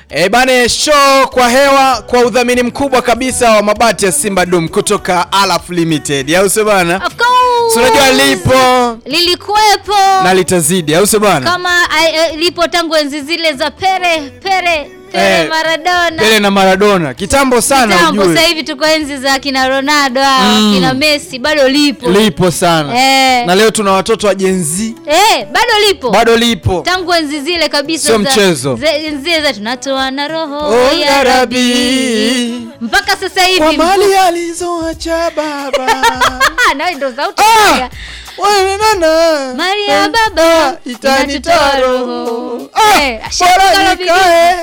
E bane, show kwa hewa kwa udhamini mkubwa kabisa wa mabati ya Simba Dum kutoka Alaf Limited, au sio bana? Of course. Si unajua lipo lilikuwepo na litazidi, au sio bana? kama ai- eh, lipo tangu enzi zile za Pere Pere Pere Eh, Maradona Pele na Maradona kitambo sana, Kitambo, ujue sasa hivi tuko enzi za kina Ronaldo hao, Mm. kina Messi bado lipo lipo sana Eh. na leo tuna watoto wa Gen Z eh, bado lipo bado lipo. tangu enzi zile kabisa Sio za- mchezo. ze- enzi zile za tunatoa na roho Oh, ya ya Rabbi. Rabbi. mpaka sasa Kwa hivi mali alizoacha baba Ah, nawe ndo sauti Ah! moja. Wewe nana. Mali ya Ah, baba itanitoa inatutoa roho. roho. Ah, Eh, ashaka bora kala bibi. nikae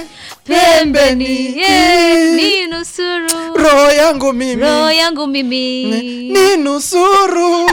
pembeni yeah, ni nusuru roho yangu mimi roho yangu mimi ni nusuru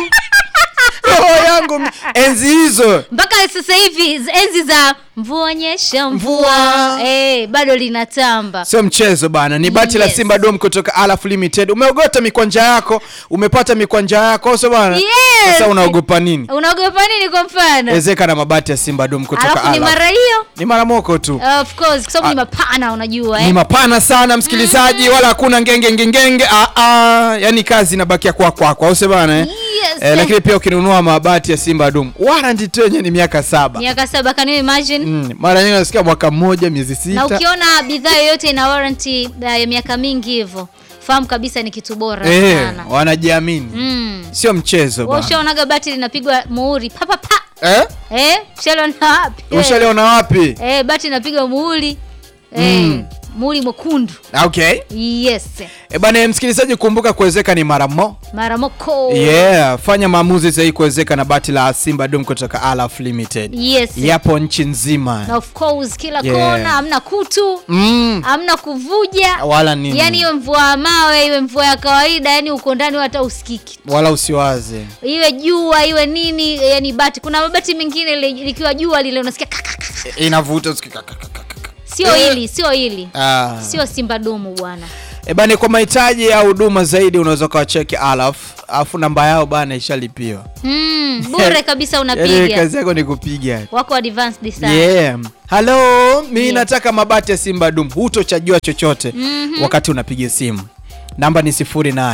roho yangu mi- enzi hizo mpaka sasa hivi z- enzi za mvua nyesha mvua Mvua. eh, bado linatamba sio mchezo bana ni bati la Yes. simba dom kutoka alaf limited umeogota mikwanja yako umepata mikwanja yako sio bana Yes. sasa unaogopa nini unaogopa nini kwa mfano ezeka na mabati ya simba dom kutoka alafu ni alaf mara hiyo ni mara moko tu of course kwa sababu ni mapana unajua ni eh? mapana sana msikilizaji wala hakuna ngenge ngengenge ah, ah, yani kazi inabakia kwa kwako au sio bana eh? Yes. Eh, lakini pia ukinunua mabati ya simba dum warranty tu yenyewe ni miaka saba miaka saba can you imagine mm. mara nyingi nasikia mwaka mmoja miezi na sita ukiona bidhaa yoyote ina warranty uh, ya miaka mingi hivyo fahamu kabisa ni kitu bora eh, sana wanajiamini mm. sio mchezo Wewe bana. ushaonaga bati linapigwa muhuri pa pa pa eh? eh ushaliona wapi Eh. ushaliona wapi eh bati linapigwa muhuri eh Mm. muhuri mwekundu okay yes e bana msikilizaji kumbuka kuwezeka ni mara mo mara moko yeah fanya maamuzi sahihi kuwezeka na bati la simba dum kutoka alaf limited yes yapo nchi nzima na of course kila Yeah. kona hamna kutu mm. hamna kuvuja wala nini yani iwe mvua ya mawe iwe mvua ya kawaida yani uko ndani hata usikiki wala usiwaze iwe jua iwe nini yani bati kuna mabati mengine li- likiwa jua lile unasikia kaka, kaka. inavuta usikie kaka, kaka, kaka. sio hili sio hili Ah. sio simba dumu bwana E bane kwa mahitaji ya huduma zaidi unaweza ukawacheki alaf alafu namba yao bana ishalipiwa mm, bure kabisa Yaani unapiga kazi yako ni kupiga wako advanced sana yeah. halo mi Yeah. nataka mabati ya simba dum hutochajua chochote Mhm. wakati unapiga simu namba ni 08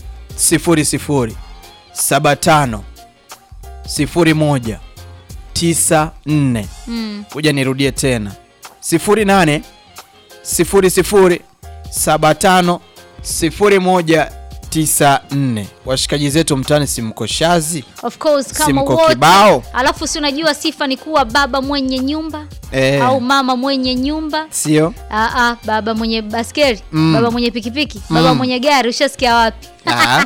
00 75 01 94 Mm. kuja nirudie tena 08 00 75 01 94 washikaji zetu mtani simkoshazi of course Si kama mko wote kibao? alafu si unajua sifa ni kuwa baba mwenye nyumba eh, au mama mwenye nyumba sio Aa, baba mwenye baskeri Mm. baba mwenye pikipiki baba Mm. mwenye gari ushasikia wapi Ah.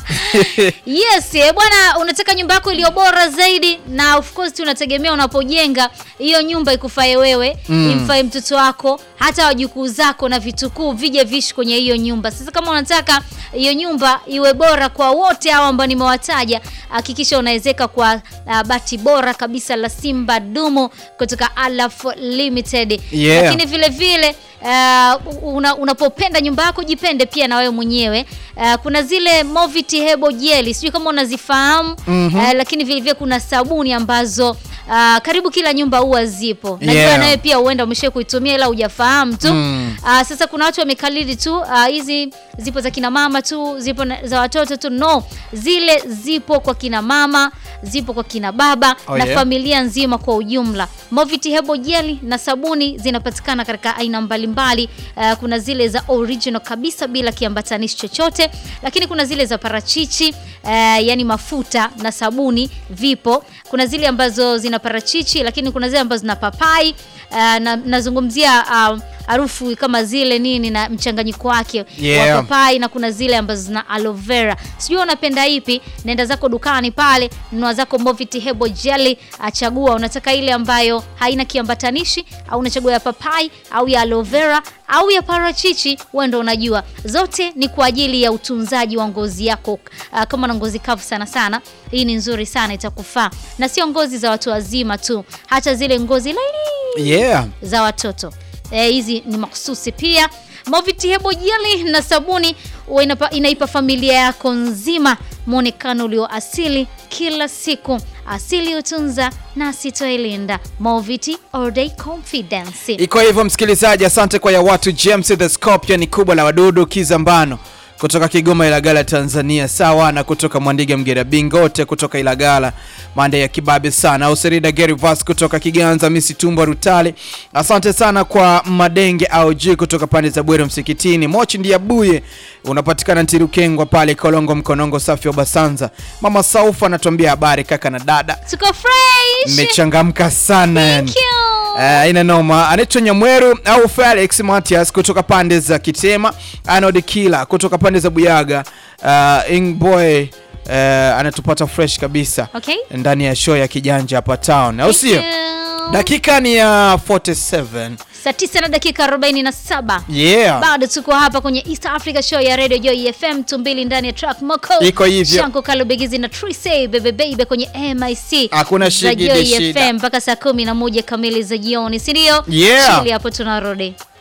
yes eh, bwana unataka nyumba yako iliyo bora zaidi na of course tunategemea unapojenga hiyo nyumba ikufae wewe Mm. imfae mtoto wako hata wajukuu zako na vitukuu vije vishi kwenye hiyo nyumba sasa kama unataka hiyo nyumba iwe bora kwa wote hao ambao nimewataja hakikisha unawezeka kwa uh, bati bora kabisa la simba dumu kutoka alaf limited Yeah. lakini vile vile uh, una, unapopenda nyumba yako jipende pia na wewe mwenyewe uh, kuna zile Moviti Hebo Jelly sijui kama unazifahamu Mhm. uh, lakini vile vile kuna sabuni ambazo uh, karibu kila nyumba huwa zipo najua Yeah. nawe pia huenda umesha kuitumia ila hujafahamu tu Mm. uh, sasa kuna watu wamekalili tu uh, hizi zipo za kina mama tu zipo na, za watoto tu no zile zipo kwa kina mama zipo kwa kina baba Oh, na yeah. familia nzima kwa ujumla Moviti Hebo Jelly na sabuni zinapatikana katika aina mbalimbali uh, kuna zile za original kabisa bila kiambatanishi chochote lakini kuna zile za parachichi uh, yani mafuta na sabuni vipo kuna zile ambazo zina parachichi lakini kuna zile ambazo zina papai uh, na nazungumzia uh, harufu kama zile nini na mchanganyiko wake Yeah. wa papai na kuna zile ambazo zina aloe vera sijui unapenda ipi nenda zako dukani pale nunua zako Moviti Hebo Jelly achagua unataka ile ambayo haina kiambatanishi au unachagua ya papai au ya aloe vera au ya parachichi wewe ndo unajua zote ni kwa ajili ya utunzaji wa ngozi yako uh, kama na ngozi kavu sana sana hii ni nzuri sana itakufaa na sio ngozi za watu wazima tu hata zile ngozi laini yeah za watoto Eh, hizi ni makususi pia Moviti Hebo Jelly na sabuni huwa inapa, inaipa familia yako nzima mwonekano ulio asili kila siku asili utunza na sitoilinda. Moviti all day confidence. Iko hivyo msikilizaji, asante kwa ya watu. James the Scorpion ni kubwa la wadudu Kizambano kutoka Kigoma Ilagala Tanzania, sawa na kutoka Mwandiga Mgera Bingote kutoka Ilagala mande ya kibabe sana, au Serida Gerivas kutoka Kiganza Misi Tumba Rutale. Asante sana kwa Madenge au G kutoka pande za Bwere Msikitini, Mochi Ndiabuye unapatikana Ntirukengwa pale Kolongo Mkonongo safi wa Basanza. Mama Saufa anatuambia habari kaka na dada, Tuko fresh. mmechangamka sana yani. Thank you. Uh, ina noma anaitwa Nyamweru au Felix Matias kutoka pande za Kitema, Arnold Kila kutoka pande za Buyaga, uh, Ingboy uh, anatupata fresh kabisa Okay. ndani ya show ya kijanja hapa town, au sio? Thank you. Dakika ni ya 47. Saa 9 na dakika 47. Yeah. Bado tuko hapa kwenye East Africa Show ya Radio Joy FM tumbili ndani ya track Moko. Iko hivyo. Shanko Kalubegizi na Trise Bebe Baby kwenye MIC. Hakuna za shigidi Joy shida. FM mpaka saa 11 kamili za jioni, si ndio? Yeah. Chili hapo tunarudi.